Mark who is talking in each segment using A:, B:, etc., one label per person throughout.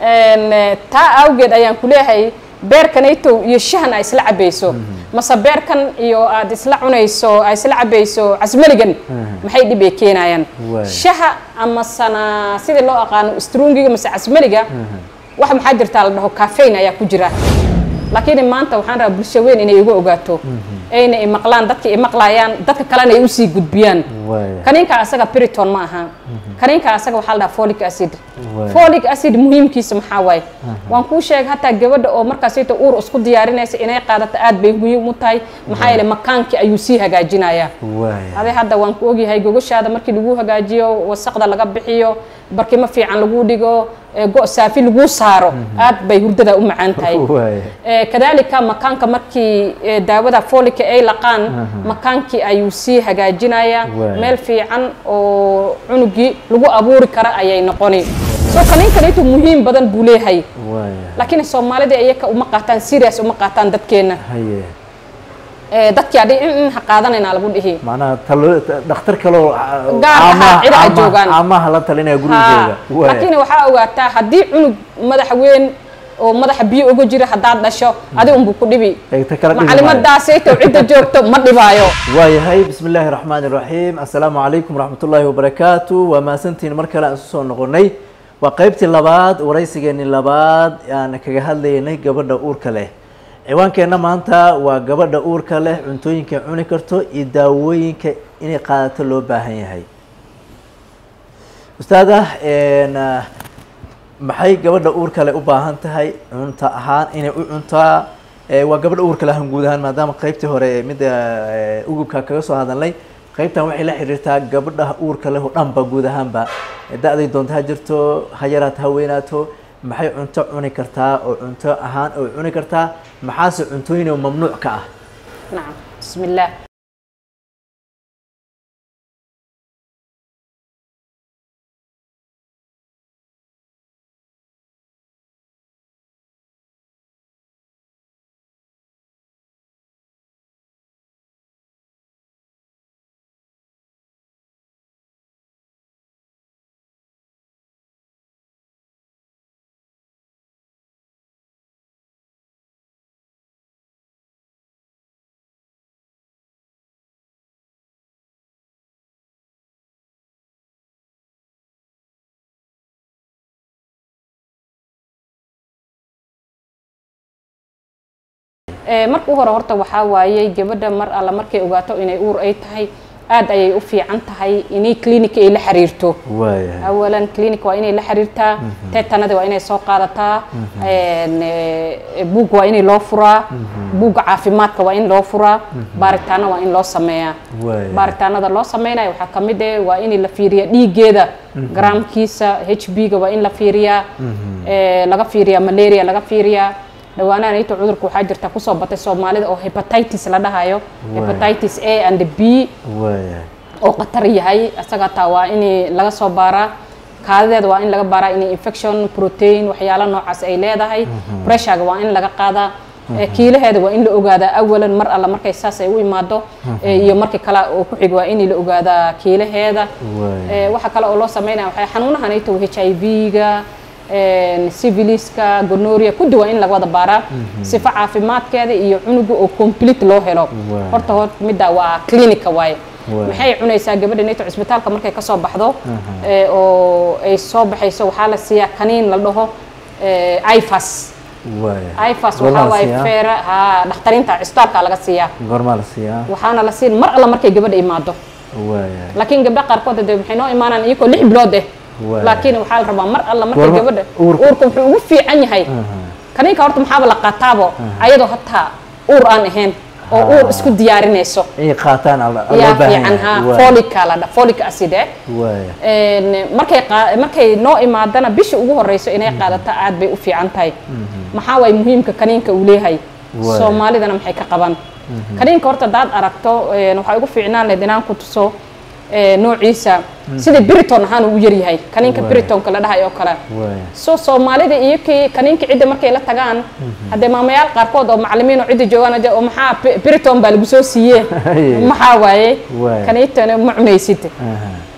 A: Een, eh, taa awgeed ayaan ku leeyahay beerkanaytow iyo shahan ay isla cabayso mase beerkan iyo aad isla cunayso ay isla cabayso casmaligan maxay dhib ay keenayaan
B: Waay.
A: shaha ama sana sidii loo aqaano strungiga mase casmaliga wax maxaa jirtaa la dhaho caffeine ayaa ku jira laakiin maanta waxaan rabaa bulsho weyn inay igu ogaato ayna i maqlaan dadka i maqlayaan dadka kalena ay usii gudbiyaan
B: waaya
A: kaniinka asaga periton ma aha kaniinka asaga waxaa la dhahaa folic acid
B: Waay.
A: folic acid muhiimkiisa maxaa waaye waan kuu sheegay hataa gabadha oo markaasita uur isku diyaarinaysa inay qaadato aad bay muhiim u tahay maxaa yeele makaankii ayuu sii hagaajinayaa
B: waaya
A: ade hadda waan ku ogyahay gogoshaada markii lagu hagaajiyo wasaqda laga bixiyo barkimo fiican lagu dhigo ee go' saafi lagu saaro aad bay hurdada u macaan tahay
B: waaya
A: Eh, kadalika makaanka markii eh, daawada folika ay laqaan makaankii ayuu sii hagaajinayaa
B: Waay.
A: meel fiican oo cunugii lagu abuuri kara ayay noqoni so kaniinkanaytu muhiim badan buu leeyahay
B: waaya
A: laakiin soomaalida iyaka uma qaataan serious uma qaataan dadkeena
B: haye
A: Eh, dadkii adhi in in ha qaadanayna lagu dhihi
B: macnaha talo dhakhtar kaloo
A: Gaar ahaan cid ay joogaan.
B: amaha la talinaya
A: Ha,
B: gurigooda waaya
A: laakiin waxaa ogaataa haddii cunug madax weyn oo madaxa biyo uga jira haddaad dhasho adi unbuu ku dhibi
B: Eegta kala dhibi maayo.
A: macalimaddaasayto cidda joogto ma dhibaayo
B: waayahay bismi illaahi raxmaani raxiim assalaamu calaykum waraxmatullaahi wabarakaatu waa mahadsantihiin mar kale aan isu soo noqonay waa qeybtii labaad waraysigeenii labaad aan kaga hadlaynay gabadha uurka leh ciwaankeenna maanta waa gabadha uurka leh cuntooyinka cuni karto iyo daawooyinka inay qaadato loo baahan yahay ustaada een, ah, maxay gabadha uurka leh u baahan tahay cunto ahaan inay u cuntaa Eh, waa gabadha uurka lahan guud ahaan maadaama qeybtii hore ee midda eh, ugubka kaga soo hadalnay qeybtan waxay la xiriirtaa gabadha uurka leh oo dhanba guud ahaanba Eh, da-day doonto ha jirto ha yaraato ha weynaato maxay cunto cuni kartaa oo cunto ahaan oo cuni kartaa maxaase cuntooyin oo mamnuuc ka ah
A: nacam bismi illaah Eh, marka u hore horta waxaa waayey gabadha mar alla markay ogaato inay uur ay tahay aad ayay u fiican tahay inay clinic ay la xiriirto
B: waaya
A: awalan clinic waa inay la xiriirtaa tetanada waa inay soo qaadataa een, eh, buug waa inay loo furaa buugga caafimaadka waa in loo furaa baaritaano waa in loo sameeyaa
B: Waaya.
A: baaritaanada loo sameynayo waxaa ka mid eh waa in la fiiriyaa dhiiggeeda garaamkiisa h b ga waa in la fiiriyaa eh, laga fiiriyaa malaria laga fiiriyaa dhawaanahan ito cudurka waxaa jirta kusoo batay soomaalida oo hepatitis la dhahayo
B: Waaya.
A: hepatitis a and b
B: waaya
A: oo khatar yahay isaga taa waa in laga soo baaraa kaadideeda waa in laga baaraa in infection protein waxyaalo noocaas ay leedahay pressurega waa in laga qaadaa Eh, kiilaheeda waa in la ogaadaa awalan mar alla markay saas ay u imaado eh, iyo markii kale oo ku xig waa in la ogaadaa kiilaheeda
B: waaya
A: Eh, waxa kale oo loo sameynaya waxay xanuunahan ay tahay h i v-ga civiliska gonoria kudi waa in laga wada baaraa sifa caafimaadkeeda iyo cunuga oo complete loo helo
B: Waay.
A: horta hor midda waa clinica waaye
B: Waay.
A: maxay cunaysaa gabadha neto cisbitaalka markay ka soo baxdo eh, oo ay soo baxayso waxaa la siiyaa kaniin la dhaho eh, ifas
B: waaya
A: ifas
B: Goormaa
A: waxaa
B: la
A: waaye
B: siiyaa?
A: feera ha dhakhtariinta cisbitaalka laga siiyaa
B: goormaa la siiyaa
A: waxaana la siin mar alla markay gabadha imaado
B: waaya
A: laakiin gabdha qaarkood de maxay noo imaanaan iyagoo lix bilood eh
B: Waay.
A: laakiin waxaa la rabaa mar alla markay
B: Goorma-
A: gabadha
B: uurka-
A: uurka wuxuu ugu fiican yahay kaniinka horta maxaaba la qaataabo ayadoo hataa uur aan ahayn oo uur isku diyaarinayso
B: inay qaataan al- loo
A: yaa
B: baahan
A: fiican ha
B: yahay. Waaya.
A: folica la dha folic acid eh
B: waaya
A: Een, markay qaa- markay noo imaadana bishii ugu horeyso inay qaadato aad bay u fiican tahay maxaa waay muhiimka kaniinka uu leeyahay
B: Waay.
A: soomaalidana maxay ka qaban kaniinka horta hadaad aragto een, waxaa ugu fiicnaan lahayd inaan ku tuso ee, noociisa sida briton ahaan uu u yaryahay kaniinka
B: Waay.
A: britonka la dhahay oo kale
B: waaya
A: so soomaalida iyo kii kaniinka cidda markay la tagaan haddee maamayaal qaarkood oo macalimiin oo cidda joogaan de oo maxaa Pi- briton baa lagu soo siiye
B: Haye.
A: maxaa waaye
B: Waay.
A: kaniintana ma cunaysid
B: aha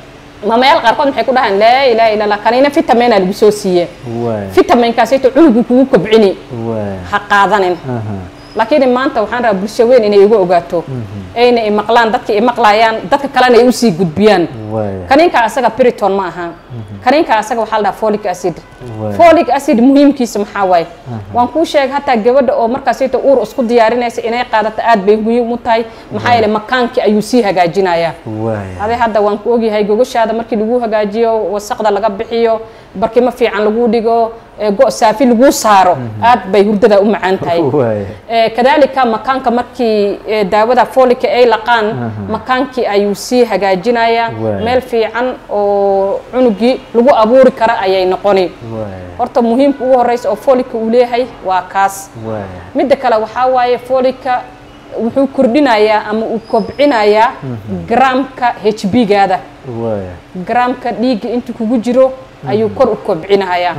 A: mamayaal qaarkood maxay ku dhahaan laa ilaaha illa allah kanina vitamina lagu soo siiye
B: waay
A: vitaminkaasayto cunugu kugu kobcini
B: waay
A: ha qaadanin
B: aha
A: laakiin maanta waxaan rabaa bulsho weyn inay igu ogaato ayna i maqlaan dadka i maqlayaan dadka kalena ay usii gudbiyaan
B: waay
A: kaniinka asaga periton ma aha kaniinka asaga waxaa la dhahaa folic acid
B: Waay.
A: folic acid muhiimkiisa maxaa waaye waan kuu sheegay hataa gabadha oo markaasayto uur isku diyaarinaysa inay qaadato aad bay muhiim u tahay maxaa yeele makaankii ayuu sii hagaajinayaa
B: waay
A: ade hadda waan ku ogyahay gogoshaada markii lagu hagaajiyo wasaqda laga bixiyo barkimo fiican lagu dhigo ee go' saafi lagu saaro aad bay hurdada u macaan tahay
B: waay
A: Eh, kadalika makaanka markii eh, daawada folika ay laqaan makaankii ayuu sii hagaajinayaa
B: Waay.
A: meel fiican oo cunugii lagu abuuri kara ayay noqoni
B: waay
A: horta muhiimka ugu horeysa oo folika uu leeyahay waa kaas
B: waay
A: midda kale waxaa waaye folika wuxuu kordhinayaa ama uu kobcinayaa gramka h b gaada
B: waay
A: gramka dhiigga inta kugu jiro ayuu kor u kobcinayaa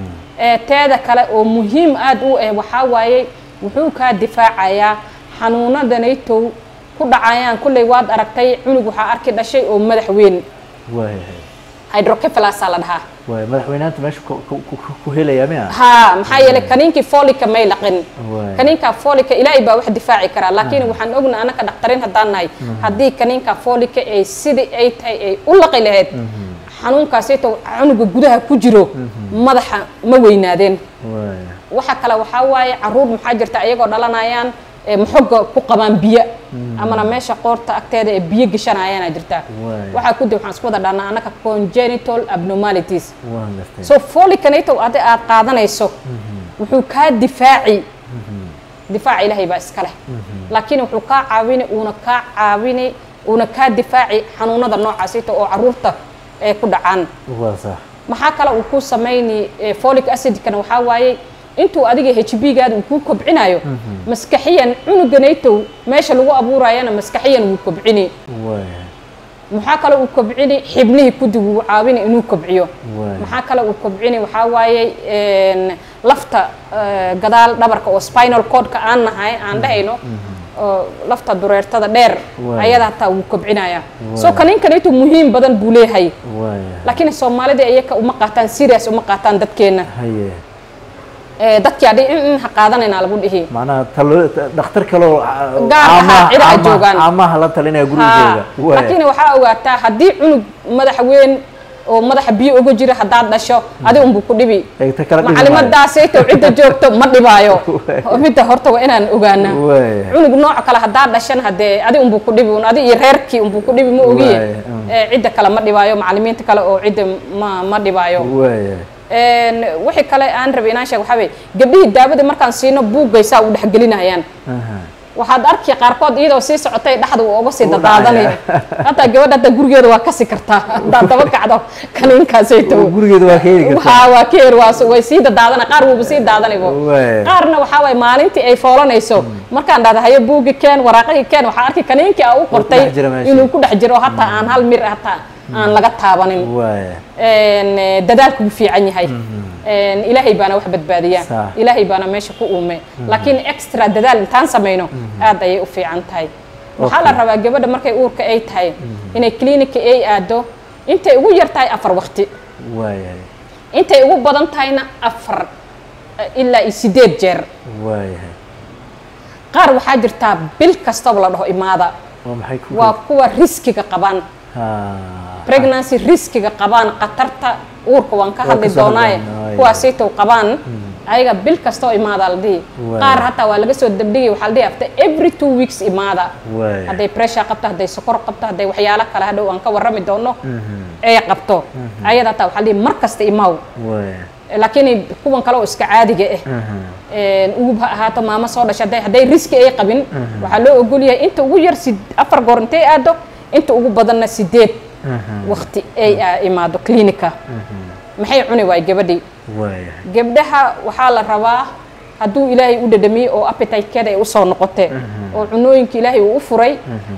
A: ee teeda kale oo muhiim aad u ah waxaa waaye wuxuu kaa difaacayaa xanuunadanaytow ku dhacayaan kulley waad aragtay cunug waxaa arki dhashay oo madax weyn
B: waay
A: hydrocephalasa la dhahaa
B: waay madaxweynaanta meesha ku- ku- ku- ku helaya miya
A: haa maxaa yeelay kaniinkii folika may laqin
B: Waay.
A: kaniinka folika ilaahay baa wax difaaci karaa laakiin waxaan ogna anaka dhaktarin haddaan nahay haddii kaniinka folika ay sidii ay tahay ay u laqi lahayd xanuunkaasayto cunuga gudaha ku jiro madaxa ma weynaadeen
B: waay
A: waxa kale waxaa waaye caruur maxaa jirta ayagoo dhalanayaan ee maxoga ku qabaan biyo amana meesha qoorta agteeda ee biyo geshanayaana jirta
B: Waay.
A: waxaa kudib waxaan isku wada dhahnaa anaka congenital abnormalities
B: waan gartay
A: so folicanato adi aad qaadanayso wuxuu kaa difaaci difaaca ilaahay baa iska leh laakiin wuxuu kaa caawini uuna kaa caawini uuna kaa difaaci xanuunada noocaasita oo caruurta ay ku dhacaan
B: waa sax
A: maxaa kale uu ku samayni eh, folic acidkana waxaa waaye intuu adiga h b gaada uu kuu kobcinayo maskaxiyan cunuganaytow meesha lagu abuurayana maskaxiyan wuu kobcini
B: waay
A: maxaa kale uu kobcini xibnihii kudib wuu caawini inuu kobciyo
B: Waay.
A: maxaa kale uu kobcini waxaa waaye een, lafta eh, gadaal dhabarka oo spinal cordka aan nahay aan dhahayno oo lafta dureertada dheer
B: Waay.
A: ayada hataa wuu kobcinaya
B: Waay.
A: so kaniinkanaytu muhiim badan buu leeyahay
B: waay
A: laakiin soomaalida iyaka uma qaataan serious uma qaataan dadkeena
B: haye
A: Eh, dadkii adhi in in ha qaadanayna lagu dhihi
B: macnaha talo dhakhtar kaloo
A: Gaar ahaan cid ay joogaan.
B: caamaha la talinaya gurigooda
A: Ha, laakiin waxaa ogaataa haddii cunug madax weyn oo madaxa biyo uga jira haddaad dhasho adi unbu ku dhibi
B: Ay, ta kala dhibi maayo.
A: macalimadaaseeto cidda joogto ma dhibaayo
B: Waay.
A: oo midda horta waa inaan ogaana
B: Waay.
A: cunug nooc kale haddaad dhashan hadee adi unbu ku dhibi un adi iyo reerkii unbu ku dhibi ma ogiye
B: Waay, mm.
A: Eh, cidda kale ma dhibaayo macalimiinta kale oo cidda ma ma dhibaayo
B: waay
A: Een, wixii kale aan rabay inaan sheego waxaa weye gabdhihii daawada markaan siino buuggaysaa u dhexgelinayaan
B: aha
A: waxaad arki qaarkood iyadoo sii socotay dhexda uu uga sii
B: Uu
A: dadaadanayo
B: dhacaya.
A: hataa gabadha hadda gurigeeda waa kasi kartaa haddaad daba kacdo kaniinkaasayto
B: gurigeeda waa ka heli kartaa
A: haa waa ka her waa way sii dadaadana qaar wuuba sii daadanaybo
B: Waay.
A: qaarna waxaa waaye maalintii ay foolanayso markaan dhahda hayo buugi keen waraaqadii keen waxaa arki kaniinkii aa u qortay
B: dhex jira meesha.
A: inuu ku dhex jiro hataa aan hal mir hataa aan laga taabanin
B: waay
A: een, eh, dadaalku wuu fiican yahay Een, ilaahay baana wax badbaadiya
B: Sax.
A: ilaahay baana meesha ku uume laakiin extra dadaal intaan samayno aad ayay u fiican tahay waxaa la
B: Okay.
A: rabaa gabadha markay uurka ay tahay inay clinica ay aado intay ugu yar tahay afar waqti
B: waay
A: intay ugu badan tahayna afar eh, ilaa iyo sideed jeer
B: waay
A: qaar waxaa jirtaa bil kastaba la dhaho imaada
B: waa maxay ku
A: waa kuwa riskiga qabaan
B: ha
A: pregnancy riskiga qabaan khatarta uurka waan ka
B: Waa
A: hadli
B: kasoo
A: doonaaye
B: hadlaynaa,
A: kuwaasaytow qabaan ayaga bil kastoo imaada la dhihi
B: Waay.
A: qaar hataa waa laga soo dabdhigay waxaa la dhihi after every two weeks imaada
B: waay
A: hadday pressure qabto hadday sokor qabto hadday waxyaalo kale hadhow aan ka warrami doono ay qabto ayada hataa waxaa la dhihi mar kasta imaaw
B: waay
A: laakiin kuwan kale oo iska caadiga ah
B: aha
A: een, ugub ha ahaato maamo soo dhashay hadday- hadday riski ay qabin waxaa loo ogol yahay inta ugu yar sid- afar goor intay aado inta ugu badanna sideed
B: aha
A: waqti ay aa imaado clinica maxay cuni waay gabadhii
B: waay
A: gabdhaha waxaa la rabaa hadduu ilaahay u dhadhamiyey oo appetite-keeda ay usoo noqote oo cunooyinka ilaahay uu u furay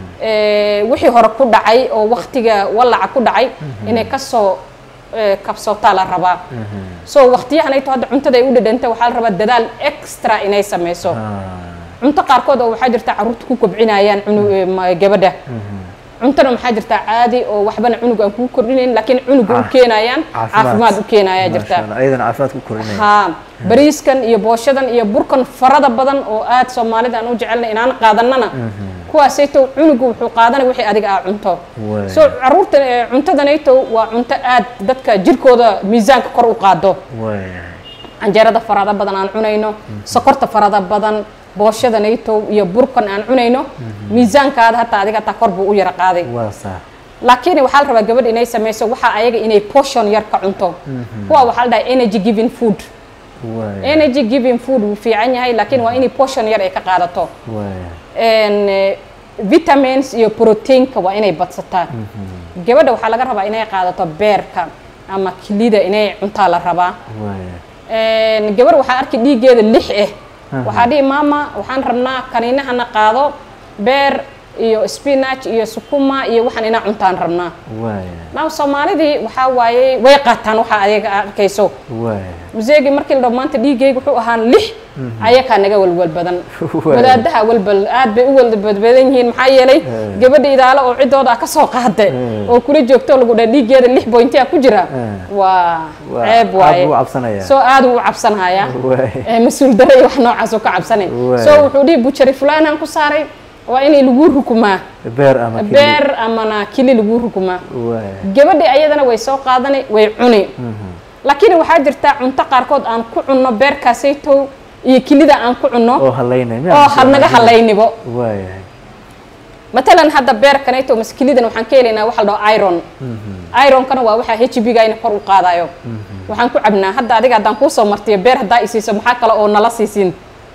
A: ee, wixii hore ku dhacay oo waqtiga wallaca ku dhacay inay kasoo ee, kabsootaa la rabaa so waqtiyahanayto hadda cuntada ay u dhadhanta waxaa la rabaa dadaal extra inay sameyso
B: ha
A: cunto qaarkood oo waxaa jirta carruurta ku kobcinayaan cunu- ee, ma- gabadha cuntana maxaa jirtaa caadi oo waxbana cunug aan kuu kordhinayn laakiin cunuga u
B: Ah,
A: keenayaan caafimaad u keenayaa
B: Masha
A: jirta
B: Allah, ayadana caafimaad ku korinaya
A: haa bariiskan iyo booshadan iyo burkan farada badan oo aad soomaalida aan u jecelnay inaan qaadanana kuwaasaytow cunugu wuxuu qaadanay wixii adiga aa cunto
B: Waay.
A: so caruurta eh, cuntadanaytow waa cunto aad dadka jirkooda miisaanka kor u qaado
B: waaya
A: canjeerada farada badan aan cunayno sokorta farada badan booshada naytow iyo burkan aan cunayno miisaankaada hataa adiga hataa kor buu u yara qaaday
B: waa sax
A: laakiin waxaa la rabaa gabadh inay samayso waxaa ayaga inay portion yar ka cunto kuwa waxaa la dhahaa energy giving food
B: waaya
A: energy giving food wuu fiican yahay laakiin waa inay portion yar ay ka qaadato
B: waaya
A: En, eh, vitamins iyo proteinka waa inay badsataa gabadha waxaa laga rabaa inay qaadato beerka ama kilida inay cuntaa la rabaa
B: waaya
A: En, gabar waxaa arki dhiiggeeda lix ah waxaa dhihi maama waxaan rabnaa kaniinahana qaado beer iyo spinach iyo sukuma iyo waxaan inaa cuntaan rabnaa
B: waaya
A: now soomaalidii waxaa waaye way qaataan waxaa ayaga arkayso
B: waaya
A: museegii markii la dhaho maanta dhiiggayga wuxuu ahaan lix ayakaa naga walwal badan
B: Waay.
A: wadaadaha walbal aad bay u walbadbadan yihiin maxaa yeelay
B: Eh.
A: gabadha idaalo oo ciddooda ah ka soo qaade
B: Eh.
A: oo kula joogto lagu dhaha dhiiggeeda lix bointia ku jira
B: Eh.
A: waa
B: Waa-
A: ceeb
B: aad
A: waaye
B: buu u cabsanayaa.
A: soo aad uu u cabsanaya
B: Waay.
A: Eh, mas-uul dare iyo wax noocaas uu ka cabsanay
B: Waay.
A: so wuxuu dhihi bujari fulanaan ku saaray waa inay lagu rukumaa
B: beer ama kili
A: beer amana kili lagu rukumaa
B: waaya
A: gabadhi ayadana way soo qaadani way cuni laakiin waxaa jirta cunto qaarkood aan ku cunno beerkaasaytow iyo kilida aan ku cunno
B: oo halaynay miyaa
A: oo
B: mise
A: had naga
B: halaynay?
A: halaynibo
B: waaya
A: matalan hadda beerkanayto mas kilidan waxaan ka helaynaa waxa la dhaho iron ironkana waa waxaa h b gayna kor u qaadayo waxaan ku cabnaa hadda adiga haddaan kuusoo martiyo beer haddaa isiiso maxaa kale oo nala siisiin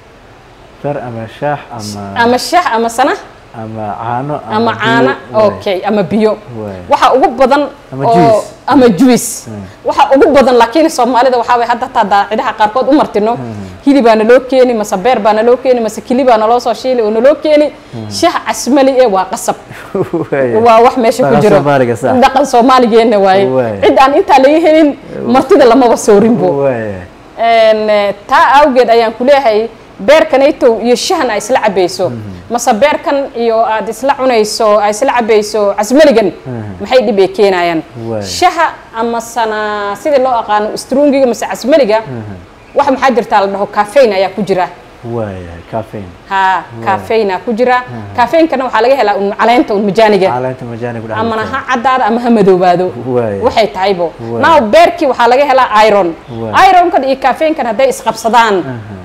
B: beer ama shaax ama
A: ama shaah ama sana
B: ama caano
A: ama
B: biyo.
A: caana
B: Waaya.
A: okay ama biyo
B: Waay.
A: waxa ugu badan
B: Ama
A: oo-
B: juice.
A: ama juice waxa ugu badan laakiin soomaalida waxaa way hadda taa daacidaha qaarkood u martino hilib baa naloo keeni mase beer baa naloo keeni mase kili baa naloo soo shiili oo naloo keeni shaah casmali ee waa qasab
B: Waaya.
A: waa wax meesha ku
B: Dhaqan
A: jiro
B: Soomaaliga sax.
A: dhaqan soomaaligeena waaye
B: Waay.
A: cid aan intaa laga helin martida lamaba soorinbo
B: waaya
A: En, eh, taa awgeed ayaan ku leeyahay beerkanaytow iyo shahan ay isla cabayso mase beerkan iyo aad isla cunayso ay isla cabayso casmaligan maxay dhib ay keenayaan
B: Waay.
A: shaha ama sana sidii loo aqaano strungiga mase casmaliga wax maxaa jirtaa la dhaho caffeine ayaa ku jira
B: waaya caffeine
A: ha caffeine ku jira caffeinekana waxaa laga helaa un caleenta un majaaniga
B: caleenta majaani ku dhex
A: amana
B: jirta.
A: ha caddaada ama ha madoobaado
B: Waay.
A: waxay tahaybo
B: Waay.
A: now beerkii waxaa laga helaa iron
B: Waay.
A: ironkan iyo caffeinkan hadday isqabsadaan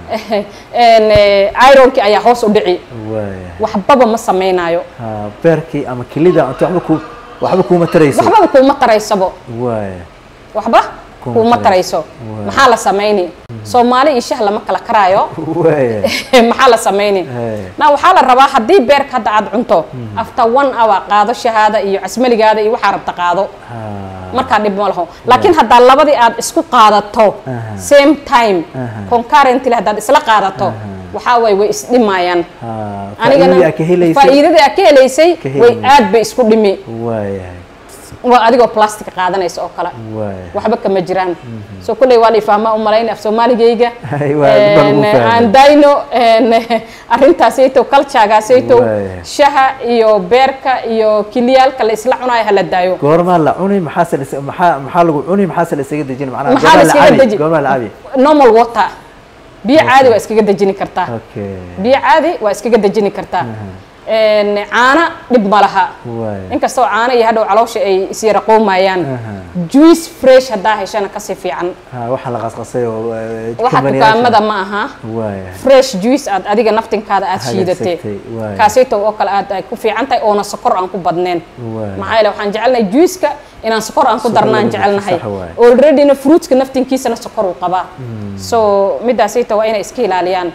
A: en, eh, ironkii ayaa hoos u dhici
B: waaya
A: waxbaba ma samaynayo
B: ha beerkii ama kilida cunto waxba ku waxba kuuma tarayso
A: waxbaba kuuma taraysabo
B: waaya
A: waxba
B: Kuuma
A: kuuma
B: tarayso.
A: tarayso
B: Waay.
A: maxaa la samayni soomaali iyo shah lama kala karaayo
B: waaya
A: maxaa la samayni
B: Hey.
A: na waxaa la rabaa haddii beerka hadda aad cunto after one hour qaado shahaada iyo casmaligaada iyo waxaa rabta qaado
B: ha
A: markaa dhib ma laho laakiin haddaa labadii aad isku qaadato
B: Aha.
A: same time
B: Aha.
A: concurrently haddaad isla qaadato waxaa waay way isdhimayaan
B: ha
A: anigana
B: faa'iidadii aad ka helaysay
A: faa'iidadii aad ka helaysay
B: Ka
A: way
B: helaysay.
A: aad bay isku dhimi
B: waaya
A: waa adigoo plastic qaadanaysa oo kale
B: waaya
A: waxba kama jiraan so kulley waa la ifahmaa u malayn af soomaaligayga
B: Ay, waa dib baa lagu fahmay.
A: aan dayno arrintaasayto kaljaagaasayto
B: Waaya.
A: shaha iyo beerka iyo kiliyaalka la isla cunayo hala daayo
B: goormaa la cuni maxaase la is- maxaa maxaa lagu cuni maxaase la isaga dejin macnaha
A: maxaa la
B: goormaa
A: iskaga
B: cabi?
A: deji
B: goormaa la cabi
A: normal water biyo caadi waa iskaga dejini kartaa
B: okay
A: biyo caadi waa iskaga dejini kartaa En, caana dhib ma laha
B: waaya
A: inkastoo caano iyo hadhow caloosha ay isyara qoomayaan
B: Aha.
A: juice fresh haddaa heshana kasii fiican
B: ha waxa la qasqasay oo eh,
A: waxa
B: company-yaasha.
A: dukaamada ma aha
B: waaya
A: fresh juice aad adiga naftinkaada aad shiidatay
B: Hagaagsatay, waay.
A: kaasayto oo kale aad ay ku fiican tahay oona sokor aan ku badneen
B: Waay.
A: maxaa yeele waxaan jecelnahay juiceka inaan sokor aan ku
B: Sokor
A: darnaan
B: lagu darto,
A: jecelnahay
B: sax waay.
A: alreadyna fruitska naftinkiisana sokor uu qabaa so midaasayto waa inay iska ilaaliyaan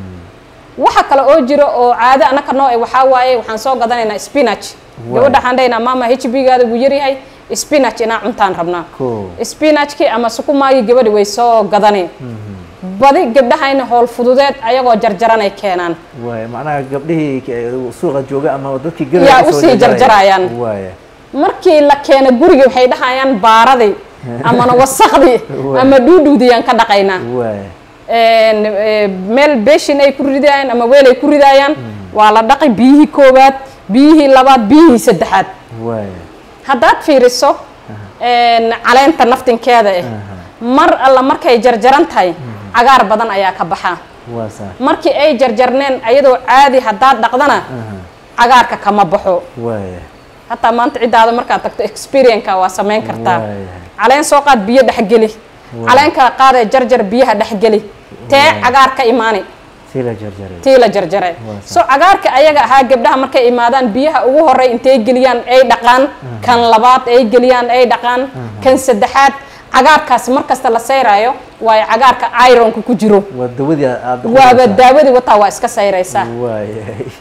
A: waxa kale oo jiro oo caado anaka noo eh waxaa waaye waxaan soo gadanaynaa spinach
B: Waay.
A: gabadha waxaan dhahaynaa maama h b gaada wuu yaryahay spinach inaan cuntaan rabnaa
B: Cool.
A: spinachki ama sukumaagii gabadhi way soo gadani badi gabdhahayna howl fududeed ayagoo jarjaranay keenaan
B: waaya macnaha gabdhihii eh, suuqa jooga ama dadkii
A: Yaa
B: gadaya
A: usii jarjarayaan.
B: waaya
A: markii la keena guriga waxay dhahayaan baaradii amana wasakdii
B: Waay.
A: ama dhuudhuudiyaan ka dhaqaynaa
B: waaya
A: En, eh, meel beshin ay ku ridayaan ama weel ay ku ridayaan waa la dhaqi biyihii koowaad biyihii labaad biyihii saddexaad
B: waay
A: haddaad fiiriso een, caleenta naftinkeeda eh mar alla markay jarjaran tahay cagaar badan ayaa ka baxaa
B: waa saa
A: markii ay jarjarneen ayadoo caadi haddaad dhaqdana cagaarka kama baxo
B: waay
A: hataa maanta ciddaada markaad tagto experienka waa samayn kartaa
B: Waay.
A: caleen soo qaad biyo dhexgeli caleen kala qaadee jarjar biyaha dhexgeli tee cagaar ka imaani
B: si la jarjaray
A: tii la jarjaray
B: Waa
A: so cagaarka ayaga ahaa gabdhaha markay imaadaan biyaha ugu horey intay geliyaan ay dhaqaan kan labaad ay geliyaan ay dhaqaan kan saddexaad cagaarkaasi markasta la sayraayo waayo cagaarka ironka ku jiro
B: waa dawadii aad
A: waaba daawadii wataa waa iska sayraysaa
B: waay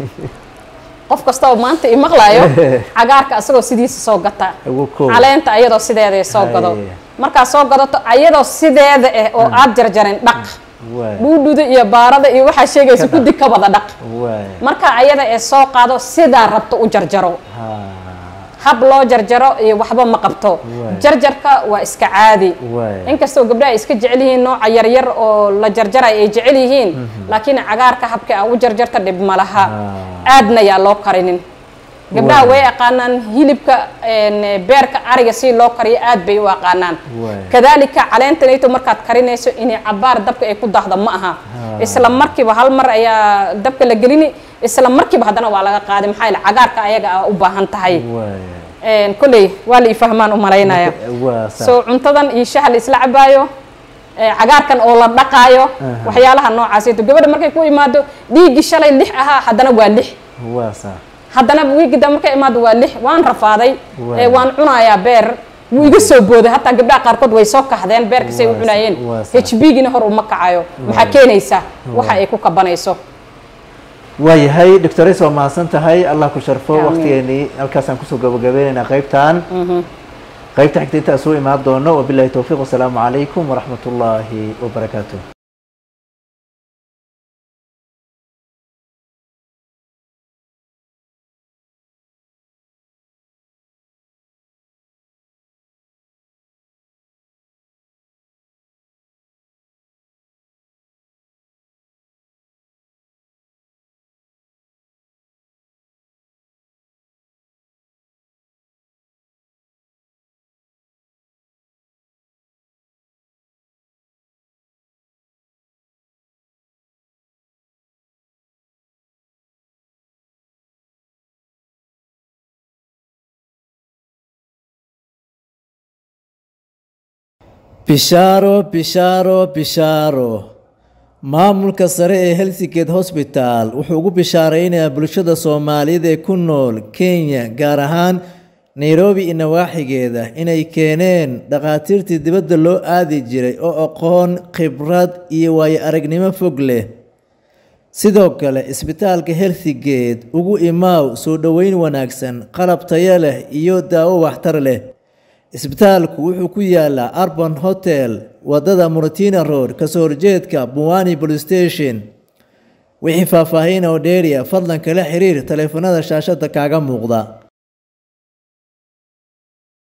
A: qof kasta oo maanta imaqlaayo cagaarka asagoo sidiisa soo gata
B: ugu koob
A: caleenta ayadoo sideeda soo gado
B: Haye.
A: markaad soo gadato ayadoo sideeda ah oo aad jarjarin dhaq
B: waay
A: dhuudhuda iyo baarada iyo waxaa sheegaysa
B: Ka dhaq.
A: guddi ka wada dhaq
B: waay
A: marka ayada ee soo qaado sidaa rabto u jarjaro
B: ha
A: hab loo jarjaro iyo waxba ma qabto
B: Waay.
A: jarjarka waa iska caadi
B: waay
A: inkastoo gabdhaha ay iska jecel yihiin nooca yaryar oo la jarjaray ay jecel yihiin laakiin cagaarka habka a u jarjarta dhib ma laha
B: Ah.
A: aadna yaa loo karinin gabdhaha
B: Waay.
A: way aqaanaan hilibka een, beerka ariga si loo kariyo aad bay u aqaanaan
B: Waay.
A: kadaalika caleentanayto markaad karinayso inay cabaar dabka ay ku dahdo ma aha
B: Ah.
A: isla markiiba hal mar ayaa dabka la gelini isla markiiba haddana waa laga qaaday maxaa yeele cagaarka ayaga a u baahan tahay
B: waay
A: Een, kolley waa la ifahmaan u malaynaya
B: waa saa
A: so cuntadan iyo shaha la isla cabaayo ee, cagaarkan oo la dhaqaayo
B: Aha.
A: waxyaalaha noocaasito gabadha markay ku imaado dhiiggii shalay lix ahaa haddana waa lix
B: waa saa
A: haddana wiigida markay imaado waa lix waan rafaaday
B: Waa.
A: ee, waan cunayaa beer wuu iga soo booday hataa gabdhaha qaarkood way soo kahdeen beerkasay u
B: Waa
A: cunayeen
B: sa- waa sa-
A: h b gina hor uma kacayo maxaa
B: Waa.
A: keenaysa waxa
B: Waa.
A: ay ku kabanayso
B: waayahay doctores waa mahadsan tahay allah ku sharfo
A: Amiin.
B: waqtigeenii halkaasaan kusoo gabagabeynaynaa qaybtan qaybta xigta intaa soo imaan doono wabilahi towfiiq wasalaamu calaykum waraxmat ullaahi wabarakaatuh bishaaro bishaaro bishaaro maamulka sare ee helsingate hosbital wuxuu ugu bishaaraynayaa bulshada soomaaliyeed ee ku nool kenya gaar ahaan nairobi iyo nawaaxigeeda inay keeneen dhakhaatiirtii dibadda loo aadi jiray oo aqoon khibrad iyo waayo aragnimo fog leh sidoo kale isbitaalka helsingate ugu imaaw soo dhoweyn wanaagsan qalab tayo leh iyo daawo waxtar leh isbitaalku wuxuu ku yaalaa arban hotel wadada muratina road kasoo horjeedka buwani police station wixii faahfaahin oo dheeriya fadlan kala xiriir taleefanada shaashada kaaga muuqda